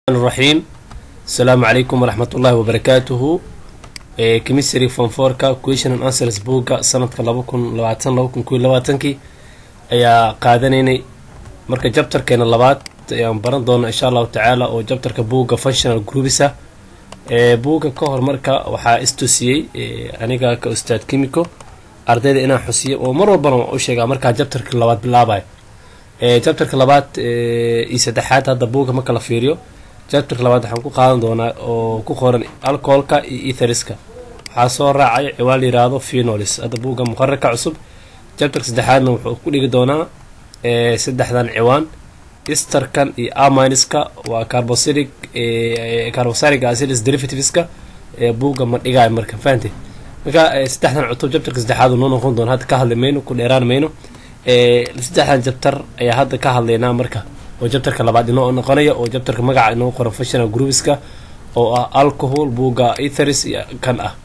الرحيم السلام عليكم ورحمة الله وبركاته كميستري فون فورka question and answers buugga sanadka laba kun labaatan laba kun koiyo labaatankii ayaa qaadanaynay marka jabtarkeena labaad ayaan baran doona insha allahu tacaala oo jabtarka buugga functional groupisa buugga ka hor marka waxaa istusiyey aniga ka ustaad kimiko ardayda inaan xusiyo oo mar walbana waan u sheegaa markaa jabtarka labaad bilaabayo jabtarka labaad iyo saddexaad hadda buugga marka la fiiriyo jabtarka labaad waxaan ku qaadan doonaa oo ku qoran alcoholka iyo etheriska waxaa soo raacay ciwaan la yiraahdo phenolis hadda buugga muqararka cusub jabtarka saddexaadna wuxuu ku dhigi doonaa saddexdan ciwaan esterkan iyo aminiska waa carbosilic carbosilic acids derivativeska buugga ma dhigaay marka fahantay marka saddexdan cutub jabtarka saddexaad noo noqon doona hadda ka hadli mayno ku dheeraan mayno saddexdan jabtar ayaa hadda ka hadlaynaa marka oo jabtarka labaad inoo noqonaya oo jabtarka magaca inoo qoran functional groupiska oo ah alcohol buugga etheris iyo kan ah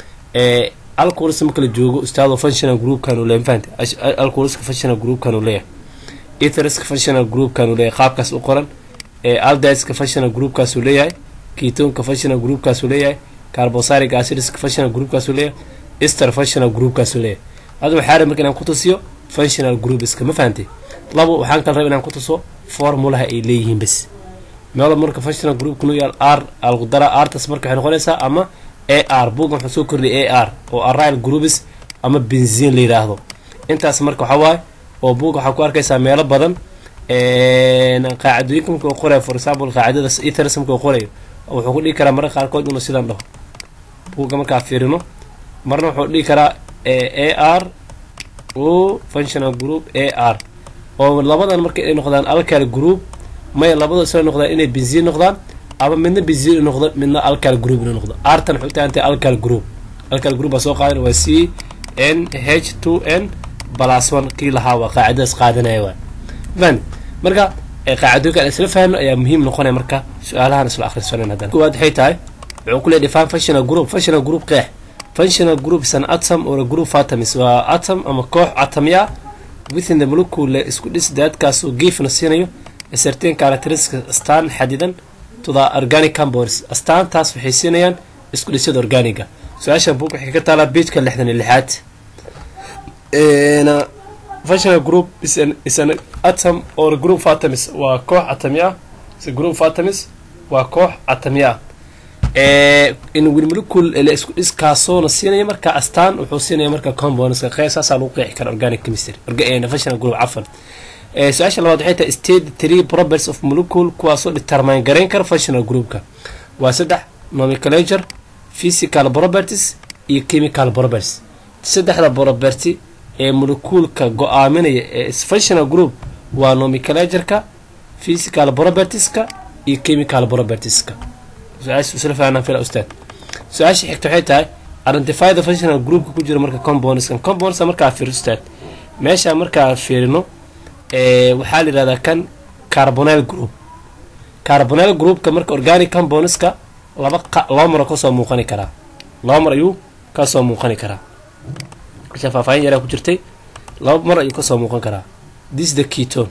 alcoholis marka la joogo ustaado functional groupkan uu leeyahay fahante alcoholiska functional groupkan uu leeyahay etheriska functional groupkan uu leeyahay qaabkaas u qoran aldiska functional groupkaas uu leeyahay ketonka functional groupkaas uu leeyahay carbosilic acidska functional groupkaas uu leeyahay ester functional groupkaas uu leeyahay hadda waxaa rab marka inaan ku tusiyo functional groupiska ma fahantay labo waxaan kala raba inaan ku tuso formulaha ay leeyihiin bas meel marka functional groupka noo yaal r algudara artas marka waxay noqonaysaa ama a r buuggan waxuu soo kordhiyay a r oo aryl groupis ama benzin la yidhaahdo intaas marka waxaa waaye oo buugga waxaa ku arkaysaa meelo badan qaacidooyinka marka uu qorayo for example qaacidada ethers marka uu qorayo wuxuu ku dhigi karaa marka qaarkood inuu sidaan dhaho buugga markaa fiirino marna wuxuu dhigi karaa a r o functional group a r oo labadan marka ay noqdaan alcal group maya labada isla noqdaan inay benziin noqdaan ama midna benziin noqdo midna alcal group ina noqdo artan waxay utahantahay alcal group alcal group baa soo qaadan waa c n h two n balas one kii lahaa waa qaacidadaas qaadanaya waa fan marka qaacidooyinka aan isla fahno ayaa muhiim noqonaya marka su-aalahan isla akhrisanan haddana kuwaad waxay tahay wuxuu ku leeyahay define functional group functional group qeex functional group is an atom or a group of atoms waa atom ama koox atomya within the molecule isku dhis daadkaasoo geefna siinayo certain characteristics astaan xadidan to the organic compounds astaantaas waxay siinayaan isku dhisyada organiga su-aashan buug waxay ka taalaa beijka lixdan iyo lixaad functional group is an, is an atom or a group of atoms waa koox atomi ah is a group of atoms waa koox atomi ah in molecule isku dhiskaasoona siinaya marka astaan wuxuu siinaya marka compounds saasaa lagu qeexi kara organic chemistry functional group cafan su-aasha labaad waxay tahay state three properties of molecule kuwaasoo determine garayn kara functional groupka waa saddex nomenclature physical properties iyo chemical properties saddexda property ee molecuulka go-aaminaya ee functional group waa nomenclatureka physical propertieska iyo chemical propertieska su-aasha xigta waxay tahay identify the functional groupka ku jira marka compoundskan compoundska markaa fiir ustaad meesha markaa fiirino waxaa la yihahdaa kan carbonel group carbonel groupka marka organic compoundska laba laba maro kasoo muuqani karaa laba mar ayuu kasoo muuqani karaa meesha faahfaahin yaraa ku jirtay laba mar ayuu kasoo muuqan karaa this the keton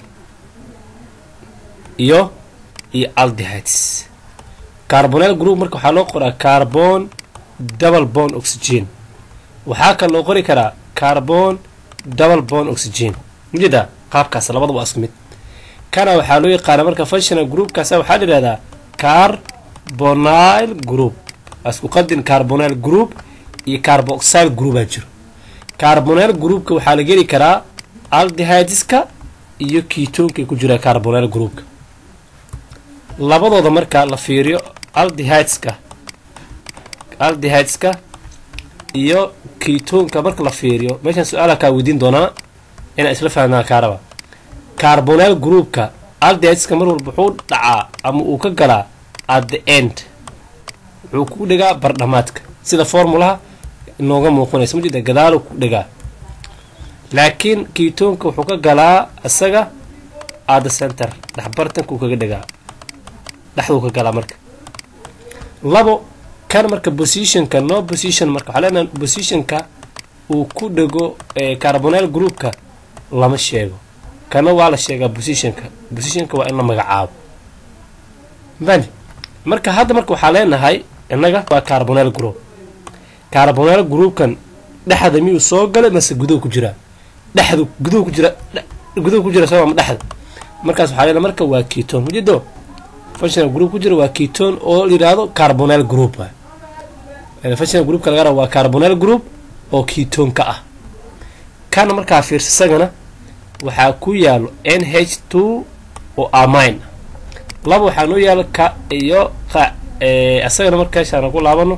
iyo iyo aldehydes carbonel group marka waxaa loo qoraa carbon double bond oxygen waxaa kale loo qori karaa carbon double bond oxygen majeedaa qaabkaas labada waa isku mid kana waxaa loo yaqaana marka functional groupkaas waxaa la yihahdaa carbonyl group waa isku qadin carbonyl group iyo carboxyl groupaa jiro carbonyl groupka waxaa la geli karaa aldehydeska iyo ketonkay ku jiraa carbonyl groupka labadooda marka la fiiriyo aldehydeska aldehydeska iyo ketonka marka la fiiriyo meeshaan su-aala kaa weydiin doonaa inaan isla fahmnaa kaaraba carbonel groupka aldehydeska mar walba wuxuu dhacaa ama uu ka galaa at the end wuxuu ku dhigaa bardhamaadka sida formulaha inooga muuqanaysa ma jeeda gadaalu ku dhigaa laakiin ketonka wuxuu ka galaa isaga at the center dhexbartanka uu kaga dhigaa dhexduu ka galaa marka labo kan marka positionka no position marka waxaa leenaha positionka uu ku dhego carbonel groupka lama sheego kana waa la sheegaa positionka positionka waa in la magacaabo mani marka hadda marka waxaa leenahay innaga waa carbonel group carbonel groupkan dhexda miyuu soo galay mase guduhu ku jiraa dhexdu guduhu ku jira guduhu ku jira soo ma dhexda markaas waxaa leena marka waa keton ujeedo functional group ku jira waa keton oo la yidhaahdo carbonel group functional groupka laga raba waa carbonel group oo ketonka ah kana markaa fiirsa isagana waxaa ku yaalo n h two oo amine laba waxaa noo yaalo ka iyo qa isagana markaashaana ku laabano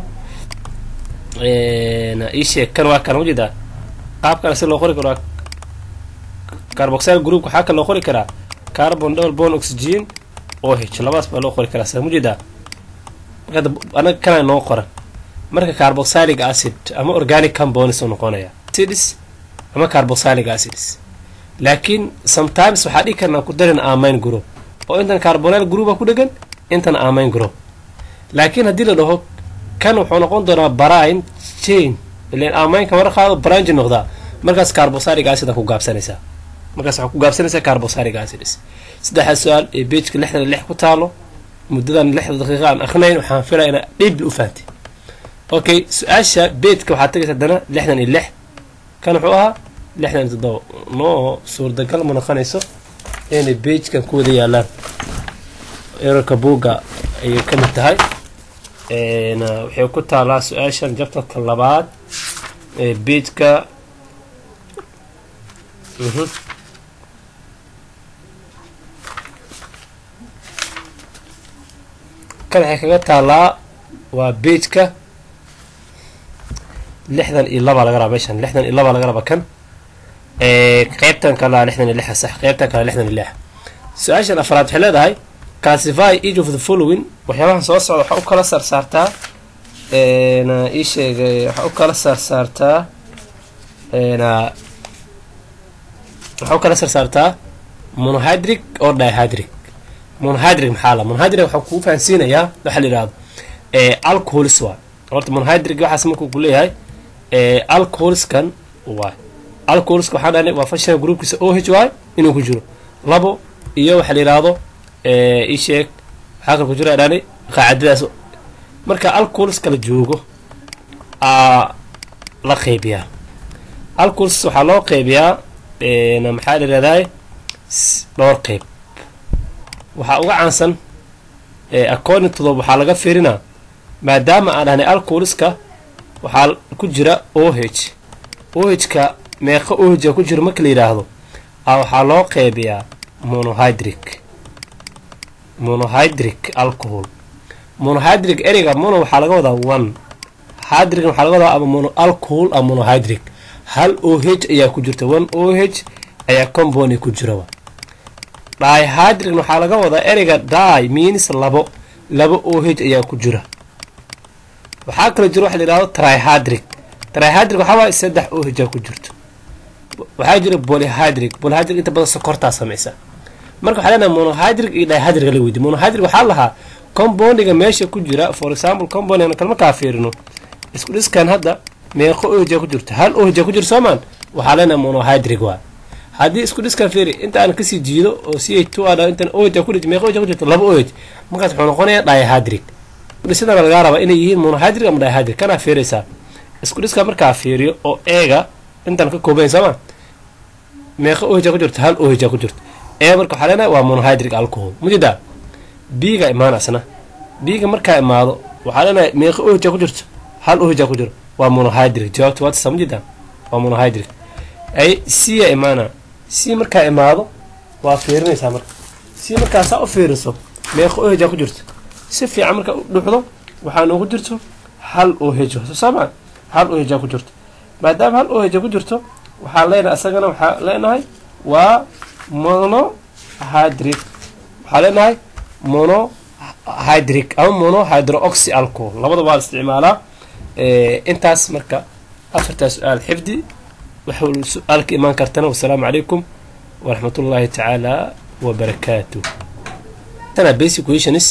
iisheeg kan waa kana ujeedaa qaabkana si loo qori karo carboxyl group waxaa kale loo qori karaa carbon double bond oxygen o h labadaas baa loo qori karaa sa mujeedaa anaga kana noo qoran marka carboxylic acid ama organic compounds noqonaya acids ama carboxylic acids laakiin sometimes waxaa dhigi karnaa ku darin amine group oo intan carbonel groupa ku dhegan intan amine group laakiin haddii la dhaho kan wuxuu noqon doonaa brine chain ilan amineka mara qaado branji noqdaa markaas carboxylic acida ku gaabsanaysaa markaas waxaa ku gaabsanaysaa carboxylic acids saddexda su-aal ee beejka lixdan lix ku taalo muddadan lixda daqiiqa aan akhrinayn waxaan filaya inaa dhiibli u fahamtay okay su-aasha beedka waxaad tagaysa haddana lixdan iyo lix kan wuxuu ahaa lixdan iyo toddoba noo suurtagal ma noqonayso inay beejkan ku wada yaalaan erarka buugga ayay ka mid tahay waxay ku taalaa su-aashan jabtarka labaad ee beejka kan waxay kaga taalaa waa beejka lixdan iyo laba laga raba meeshan lixdan iyo laba laga raba kan qeybtan kalea lixdan iyo lixa sax qeybtan kale lixdan iyo lix su-aashan afraad waxay leedahay classify each of the following waxyaabahan soo socda waxaa u kala saarsaartaa ii sheegay waxaa u kala saarsaartaa waxaa u kala saarsaartaa monohydric oo dihydric monohydric maxaa la monohydric waxaa kuu fahansiinayaa waxa la yidhahdo alcohols waa horta monohydric waxaas markuu ku leeyahay alcoholskan waay alcoholska waxaan dhahnay waa functional groupkiisa o h y inuu ku jiro labo iyo waxa la yidhaahdo ii sheeg waxaa kale ku jira dhahnay qaacidadaas marka alcoholska la joogo aa la qeybiyaa alcohols waxaa loo qeybiyaa maxaa la yidhahdaa dhowr qeyb waxaa uga caansan according to the waxaa laga fiirinaa maadaama aan dhahnay alcoholska waxaa ku jira o h o h ka meeqa o h ku jiro marka la yidhaahdo a waxaa loo qeybiyaa monohydric monohydric alcohol monohydric ereyga mono waxaa laga wadaa one hydric waxaa laga wadaa ama mono alcohol ama monohydric hal o h ayaa ku jirta one o h ayaa compound ku jiraba dihydric waxaa laga wadaa ereyga di means labo laba o h ayaa ku jira waxaa kala jira waxa la yidhahdo trihydric trihydric waxaa waaya saddex o h ku jirto waxaa jira polyhydric polyhydric inta badan sokortaa samaysa marka waxaa leenahay monohydric iyo dihydric la weydiy monohydric waxaa lahaa compoundiga meesha ku jira for example compound kal markaa fiirino isku dhiskan hadda meeqo o h ku jirto hal o h ku jirto soomaan waxaa leenahay monohydric waa haddii isku dhiskan fiiri inta aan kasii jiido oo c h two a intan o h ku dhij meeqo o h ku jirto laba o h markaas wuxuu noqonayaa dihydric dhisidana lagaa rabaa inay yihiin monohydric ama dihydric kanaa fiiraysaa isku dhiska markaa fiiriyo oo eega intan ka kooban sooma meeqa o h ku jirto hal o h ku jirto ee marka waxaa leenahay waa monohydric alcohol mujeedaa biiga imaan asna biiga markaa imaado waxaa leenahay meeqa o h ku jirto hal o h ku jiro waa monohydric jawaabta waatasa mujeedaa waa monohydric ay c a imaana c markaa imaado waa fiirinaysaa marka c markaa saa u fiiriso meeqa o h ku jirto si fiican markaa u dhuxdo waxaa noogu jirto hal o h soosaamaa hal o h ku jirto maadaama hal o h ku jirto waxaa leenahay isagana waxaa leenahay waa monohydric waxaa leenahay monohydric ama monohydroxy alcohol labada waa la isticmaalaa intaas marka afartaa su-aal xifdi waxuu su-aal ka imaan kartana wasalaamu calaykum waraxmat ullaahi tacaala wabarakaatu tana basic questions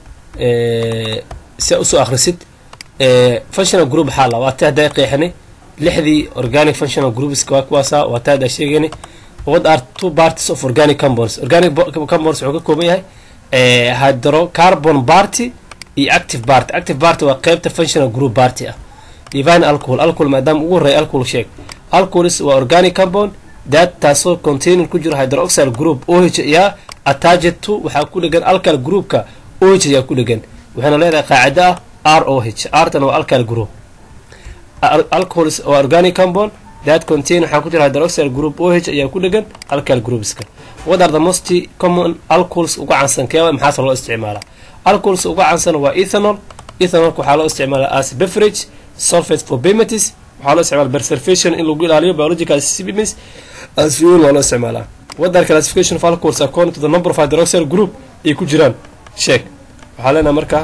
si a usoo akhrisid functional group waxaa la waa ta haddaa qeexinay lixdii organic functional groups waa kuwaasa waa ta haddaa sheegaynay what are two parties of organic compounds organic compounds wuxuu ka kooban yahay hydrocarbon party iyo active party active party waa qeybta functional group party ah divine alcohol alcohol maadaama ugu horreeya alcohol sheeg alcohols waa organic compound that taasoo container ku jiro hydroxyl group oh ayaa attached to waxaa ku dhegan alkyl groupka oh ayaa ku dhegan waxayna leedahay qaacida ah r o h rtana waa alkyl group alcohols waa organic compound that contain waxaa ku jira hydroxyl group oh ayaa ku dhegan alkyl groupska what are the most common alcohols uga caansan keewa maxaase loo isticmaalaa alcohols uga caansan waa ethanol ethanolka waxaa loo isticmaalaa as beverage sulfate for bematis waxaa loo isticmaala preservation in lagu ilaaliyo biological systems as fuel waa loo isticmaalaa what are classification of alcohols according to the number of hydroxyl group ay ku jiraan sheeg waxaa leenaha marka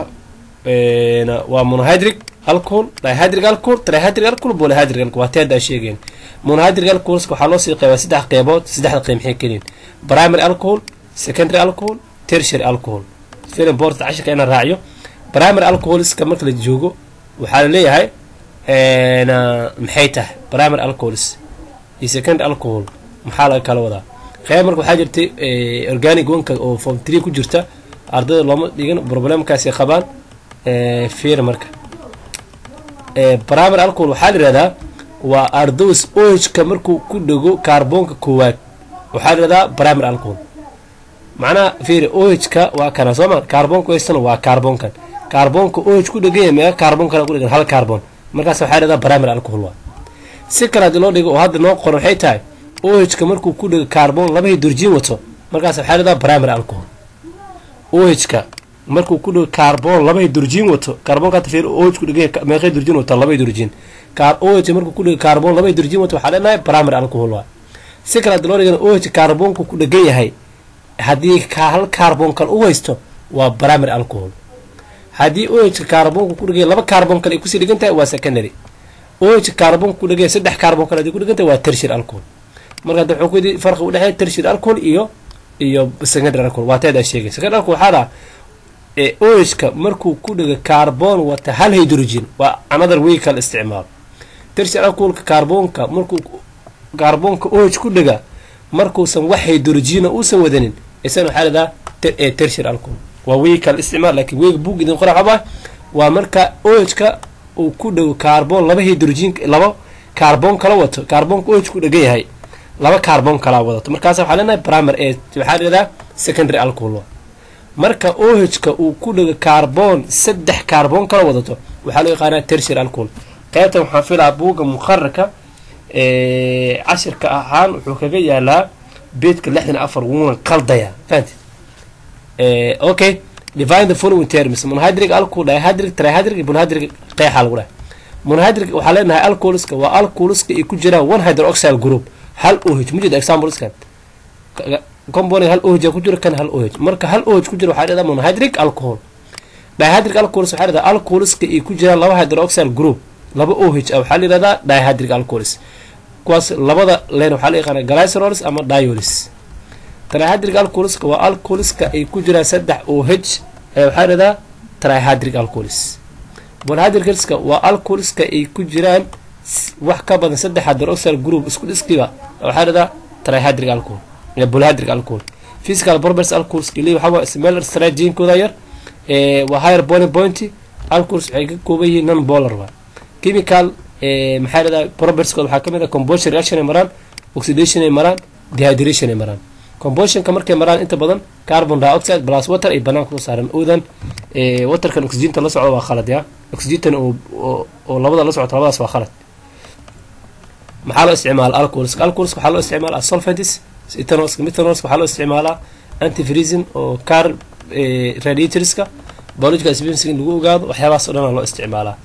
waa monohydric alcohol dihydric alcohol trihydric alcohol polyhydric alcohol waa teeda sheegeen monohydric alcohols waxaa loo sii qeybaa saddex qeybood saddexda qeyb maxay keliin primary alcohol secondary alcohol tertiary alcohol very important cashirka inaan raaciyo primary alcoholska marka la joogo waxaa la leeyahay maxay tahay primary alcohols iyo secondary alcohol maxaa laga kala wadaa qeyb marka waxaa jirtay organic wanka oo form tree ku jirta ardayda looma dhigan problemkaasi qabaan fiir marka primary alcohol waxaa la yihahdaa waa ardos ohka markuu ku dhego kaarboonka koowaad waxaa la yihahdaa primary alcohol macnaha fiir ohka waa kana sooma kaarboonka haystana waa kaarboonkan kaarboonka oh ku dhegan yahay meega kaarboon kale ku dhegan hal kaarboon markaas waxaa la yihahdaa primary alcohol waa si kale haddii loo dhigo oo hadda noo qoran waxay tahay ohka markuu ku dhego kaarboon laba hydrogen wato markaas waxaa la yihahdaa primary alcohol ohka markuu ku dhego kaarboon laba hydrogen wato kaarboonka fiir oh ku dhegan meeqa hydrogen wato laba hydrogen kaar oh markuu ku dhego kaarboon laba hydrogen wato waxaa leenahay primary alcohol waa si kale haddii loo dhigana oh kaarboonku ku dhegan yahay haddii hal kaarboon kale u haysto waa primary alcohol haddii oh kaarboonku ku dheganya laba kaarboon kale ay kusii dhigan tahay waa secondary oh kaarboonku ku dheganya saddex kaarboon kale hadii ku dhigan tahay waa tertiary alcohol marka hadda wuxuu ku yidhi farqi udhexeeya tertiary alcohol iyo iyo secondary alcohol waa teedaa sheegay secondary alcohol waxaa dhaha ohka markuu ku dhego kaarboon wata hal hydrogen waa another vehicle isticmaal tertiary alcoholka kaarboonka markuu kaarboonka oh ku dhega markuusan wax hydrogena uusan wadanin isana waxaa ladaa tertiary alcohol waa vehicle isticmaal lakiin weeg bug idin qora xaba waa marka ohka uu ku dhego kaarboon laba hydrogen laba kaarboon kala wato kaarboonka oh ku dhegan yahay laba kaarboon kalaa wadato markaas waxaa leenahay primer e waxaa ladaa secondary alcohol marka ohka uu ku dhego kaarboon saddex kaarboon kala wadato waxaa loo yaqaanaa tertiary alcohol qaybtan waxaan filaa buugga muqararka cashirka ahaan wuxuu kaga yaalaa beedka lixdan afar wuuna qaldaya fahanti okay divine the following terms monhydric alcohol dihydric trihydric iyo monhydric qeexaa lagu dhahay monhydric waxaa leenahay alcoholska waa alcoholska ay ku jiraan one hydroxyl group hal oh mujeda exampleskan component hal oh ku jiro kan hal oh marka hal oh ku jiro waxaa leedahay monhydric alcohol dihydric alcohols waxaa leedahay alcoholska ay ku jiraan laba hydroxyl group laba oh ah waxaa la yihahdaa dihydric alcohols kuwaas labada leen waxaa la yaqaana glycerols ama diolis trihydric alcoholska waa alcoholska ay ku jiraan saddex oh ayaa waxaa leedahaa trihydric alcohols bolhydricalska waa alcoholska ay ku jiraan wax ka badan saddex hydroxyl group isku dhiskiba waxaa leedahaa trihydric alcohol bolhydric alcohol physical properties alcoholska leeyahay waxaa waa smeller strateginkooda yar waa higher boiling point alcohols waxay ka kooban yihiin non polar waa chemical maxaa leedahay propertieskood waxaa kamid ah combustion reaction ay maraan oxidation ay maraan dehydration ay maraan combustionka markay maraan inta badan carbon dioxide plus water ay banaanka soo saaran oodan waterkan oxygenta la socdo waa khalad ya oxygentan oo labada la socota labadaas waa khalad maxaa loo isticmaala alcoholska alcoholska waxaa loo isticmaala solvents ethanolska methanolska waxaa loo isticmaalaa antifreezin oo car radiatorska biological spacing in lagu ogaado waxyaabahaas o dhan loo isticmaalaa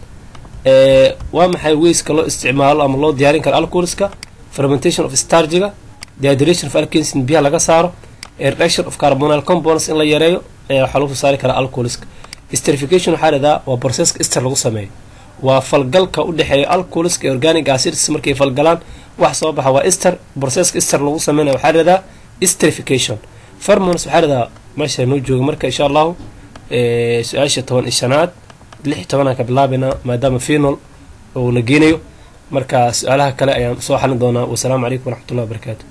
waa maxay weyska loo isticmaalo ama loo diyaarin karo alcoholska fermentation of stargiga dehydration of alkanes in biyaha laga saaro reduction of carbonal compounds in la yareeyo waxaa lagu soo saari karaa alcoholska esterification waxaa leedaha waa processka ester lagu sameeyo waa falgalka u dhexeeya alcoholska iyo organic acids markay falgalaan wax soo baxa waa ester processka ester lagu sameynaya waxaa leedaha esterification fermons waxaa leedaha meesha noo jooga marka insha allahu su-aasha toban iyo shanaad lix tobanaan ka bilaabaynaa maadaama finol uuna geenayo marka su-aalaha kale ayaan soo xalin doonaa wasalaamu calaykum waraxmatullahi wabarakaatu